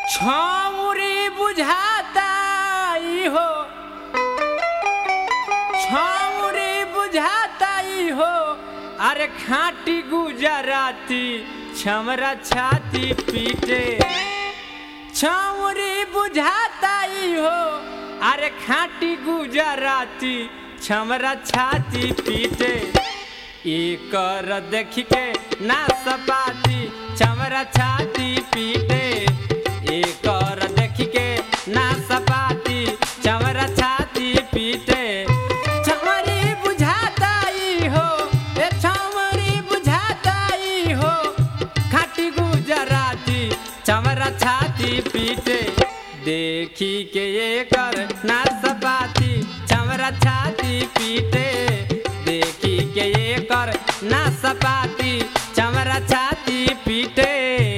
छौरी बुझाता ई हो छौरी बुझाता ई हो अरे खाटी गुजराती छमरा छाती पीटे छौरी बुझाता ई हो अरे खाटी गुजराती छमरा छाती पीटे एकर देख के ना सपाती छमरा छाती पीटे एकर देख के ना सपाती छमरा छाती पीटे छमरी बुझाता ई हो ए छमरी बुझाता ई हो खाटी गुजराती चमरा छाती पीटे देखी के ये कर ना सपाती चमरा छाती पीटे देखी के ये कर ना सपाती चमरा छाती पीटे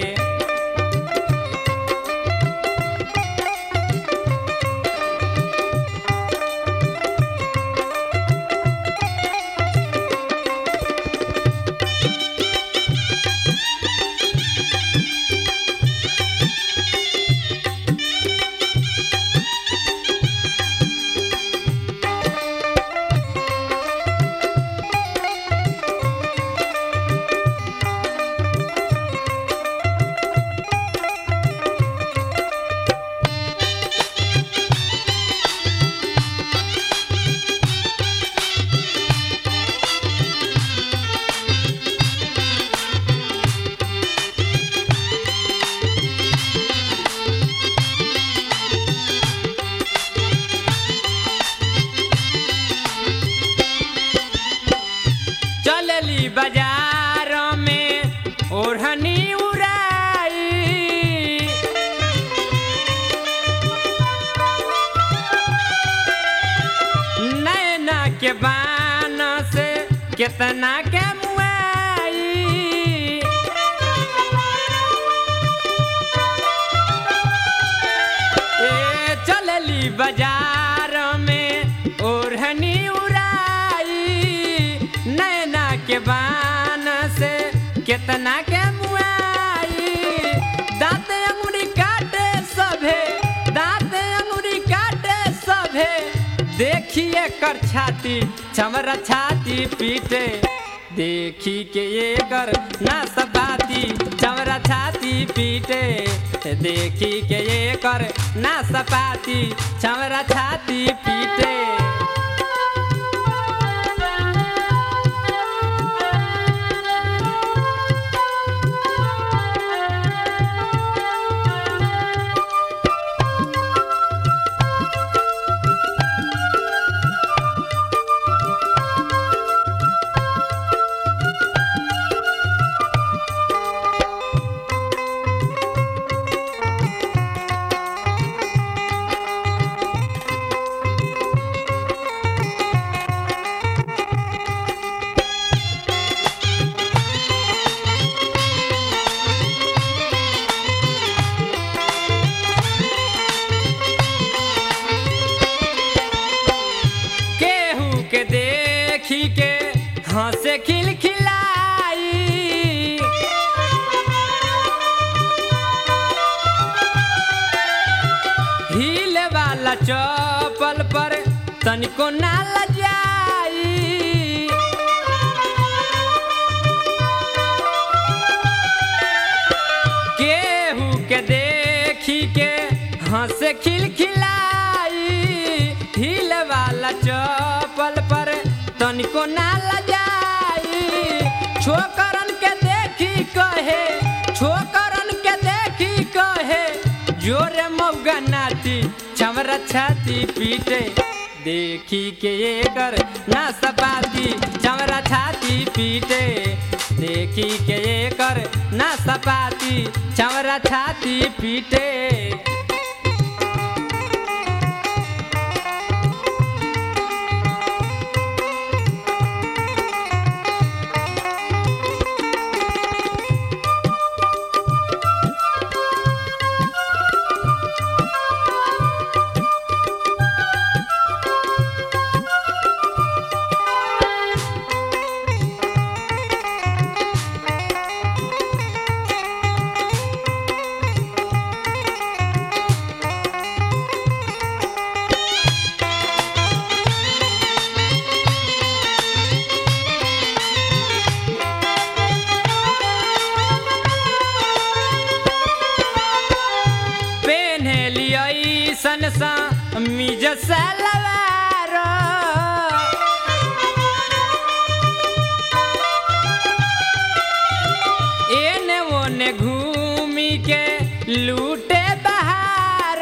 चलली बाजार में ओढ़नी उड़ाई नैना के बान से कितना के मुआई ए चलली बाजार में ओढ़नी उड़ाई नैना के बान से कितना के मुआई दांत अंगुरी काटे सभे दांत अंगुरी काटे सभे देखिए कर छाती चमरा छाती पीटे देखी के ये कर ना सपाती चमरा छाती पीटे देखी के ये कर ना सपाती चमरा छाती पीटे केहू के देखी के हंसे खिलखिलाई हील वाला चपल पर तनिको ना लजाई केहू के देखी के हंस खिलखिलाई हिल वाला चपल पर तनिको ना लजाई छोकरन के देखी कहे छोकरन के देखी कहे जोरे मौगा नाती चमरा छाती पीटे देखी के ये कर ना सपाती चमरा छाती पीटे देखी के ये कर ना सपाती चमरा छाती पीटे सा मिज सलवार एने ओने घूमी के लूटे बहार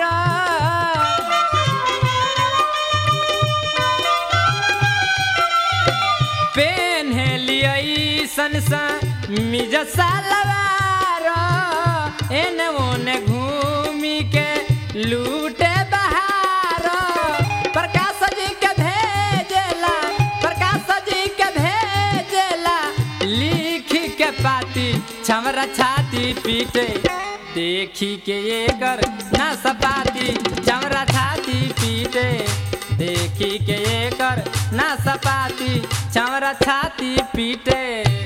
पेन्हलियै सन सा मिज सलवार एने ओने घूमी के लूटे बहार प्रकाश जी के भेजेला प्रकाश जी के भेजेला लिख के पाती छमरा छाती पीटे देखी के ये कर ना सपाती चमरा छाती पीटे देखी के ये कर ना सपाती चमरा छाती पीटे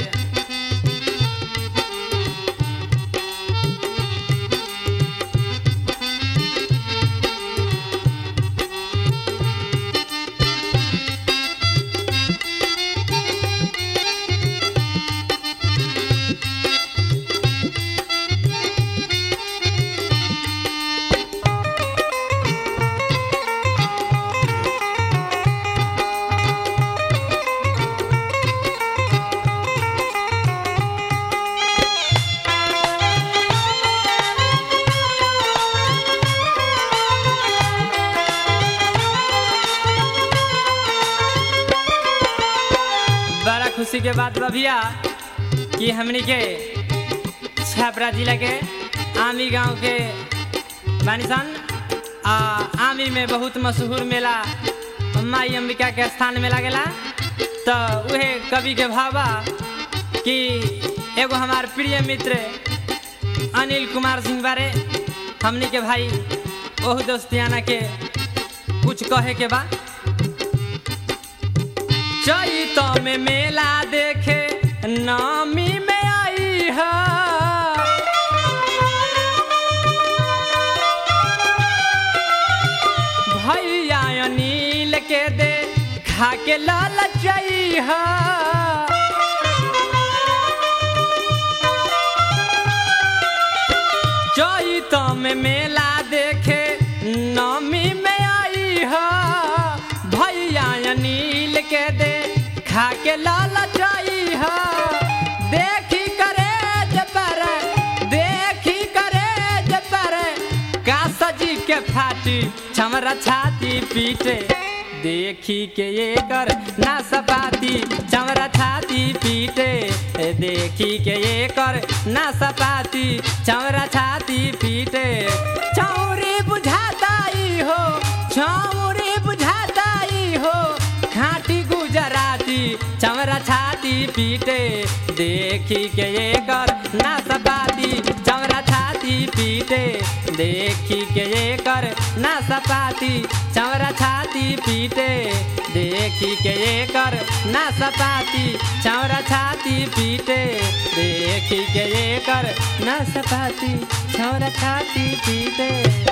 बड़ा खुशी के बात बा भैया कि हमनी के छपरा जिला के आमी गांव के बानिसन आ आमी में बहुत मशहूर मेला माई अंबिका के स्थान में लागेला तो उहे कवि के भावा कि एगो हमार प्रिय मित्र अनिल कुमार सिंह बारे हमनी के भाई ओहू दोस्तियाना के कुछ कहे के बा चैत में मेला देखे नामी में आई है भैया अनिल के दे खा के लाल है चैत में मेला देखे नामी में आई है भैया अनिल के दे खा के लाल है देखी करे जबर देखी करे जबर का सजी के फाटी छमरा छाती पीटे देखी के ये कर ना सपाती चमरा छाती पीटे देखी के ये कर ना सपाती चमरा छाती पीटे चौरी बुझाता ई हो चौरी बुझाता ई हो खाटी गुजराती चमरा छाती पीटे देखी के ये कर ना सपाती चमरा छाती पीटे देखी के ये कर ना सपाती चमरा छाती पीटे देखी के ये कर ना सपाती चमरा छाती पीटे देखी के ये कर ना सपाती चमरा छाती पीटे